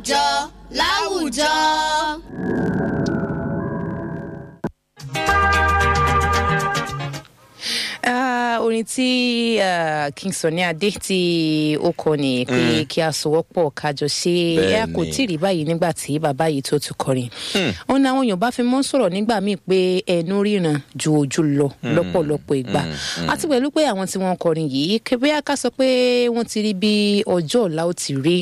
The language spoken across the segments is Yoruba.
láwùjọ láwùjọ. Ah, orin tí ah, King Sunny Adé tí ó kọ ní pé kí a sowọ́pọ̀ kájọ ṣe é a kò Bẹ́ẹ̀ni. tí ì rí báyìí nígbà tí bàbá yìí tó tún kọrin. òun ni àwọn èèyàn bá fi mọ́ sọ̀rọ̀ nígbà míì pé ẹnu ríran ju ojú lọ lọ́pọ̀lọpọ̀ ìgbà àti pẹ̀lú pé àwọn tí wọ́n kọrin yìí kébé ká sọ pé wọ́n ti rí bí ọjọ́ ọ̀la ó ti rí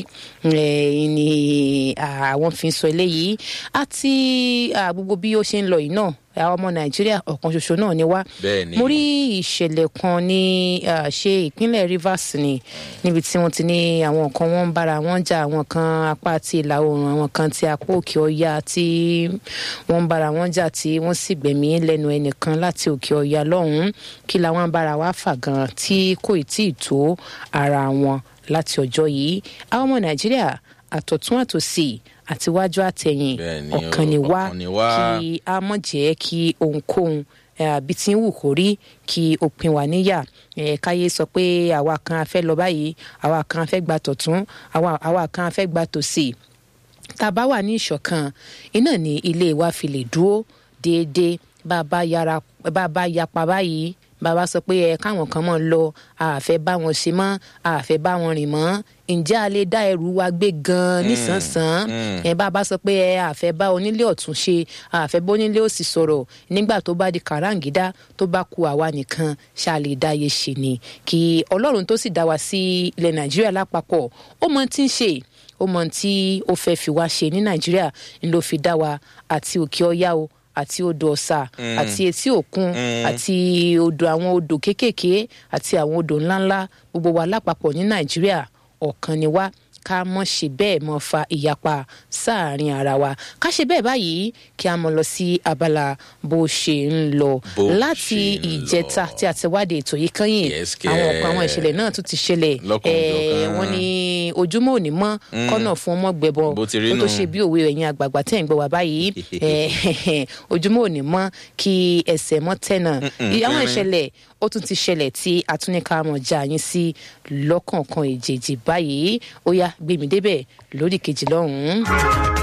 eh, ni ah, àwọn fi ń sọ eléyìí àti ah, gbogbo bí ó ṣe ń lọ yìí náà àwọn ọmọ nàìjíríà ọ̀kan ṣoṣo náà ni wá Bẹ́ẹ̀ni. mo rí ìṣẹ̀lẹ̀ kan ní ah, ṣe ìpínlẹ̀ rivers ni níbi tí wọ́n ti ní àwọn kan wọ́n ń bára wọn jà àwọn kan apá ti ìlà oòrùn àwọn kan ti apá òkè ọya tí wọ́n ń bára wọn jà tí wọ́n sì gbẹ̀mí lẹ́nu ẹnìkan láti òkè ọya lọ́hùn-ún kí làwọn bára wa fà gan tí kò tí ì tó ara wọn láti ọjọ́ yìí àwọn ọmọ nàìjíríà àtọ̀tún àtòsì àtiwájú àtẹ̀yìn Bẹ́ẹ̀ni, ọ̀kan ni wá ọ̀kan ni wá. kí a mọ̀ jẹ́ kí ohunkóhun eh, bí tí ń wù kó rí kí ó pin wá níyà Eh, káyé sọ pé àwa kan a fẹ́ lọ báyìí àwa kan a fẹ́ gba tọ̀tún àwa àwa kan a fẹ́ gba tòsì tá a bá wà ní ìṣọ̀kan iná ní ilé wa fi lè dúró déédéé bá a bá yára bá a bá yapa báyìí bàbá sọ pé ẹ káwọn kan mọ̀ lọ àfẹ́ bá wọn ṣe mọ́ àfẹ́ bá wọn rìn mọ́ ǹjẹ́ a lè dá ẹrù wa gbé gan-an nísànsán ẹ bàbá sọ pé ẹ àfẹ́ bá onílé ọ̀tún ṣe àfẹ́ bá onílé òsì sọ̀rọ̀ nígbà tó bá di kàráǹgídá tó bá ku àwa nìkan ṣá lè dáyé ṣe ni kí ọlọ́run tó sì dá wa sí ilẹ̀ nàìjíríà lápapọ̀ ó mọ tí ń ṣe ó mọ tí ó fẹ́ fi wá ṣe ní nàìjíríà ń ló fi dá wa àti òkè ọyá o àti odò ọ̀sà àti etí òkun àti odò àwọn odò kéékèèké àti àwọn odò ńláńlá gbogbo wa lápapọ̀ ní nàìjíríà ọ̀kan ni wá ká mọ̀ ṣe bẹ́ẹ̀ mọ̀ fa ìyapa sáàrin ara wa ká ṣe bẹ́ẹ̀ báyìí kí a mọ̀ lọ sí abala bó ṣe ń lọ Bó láti ṣe ń ìjẹta lọ. tí a ti wádìí ètò yìí kányìn Yes, kẹ́. àwọn ọ̀pọ̀ àwọn ìṣẹ̀lẹ̀ náà tún ti ṣẹlẹ̀ Lọ́kan-ò-jọ̀kan. Eh, wọ́n ní ojúmọ́ òní mọ́ kọ́nà fún ọmọ gbẹbọ Bó ti rí kó tó nù. ṣe bí òwe ẹ̀yin àgbààgbà tẹ̀ ń gbọ́ wá báyìí Eh, ojúmọ́ òní mọ́ kí ẹsẹ̀ mọ́ tẹ̀nà àwọn pínrín. ìṣẹ̀lẹ̀ ó tún ti ṣẹlẹ̀ tí atúnika mọ̀ já yín sí lọ́kọ̀ọ̀kan èjèèjì báyìí ó yá gbé mi débẹ̀ lórí kejì lọ́hùn-ún.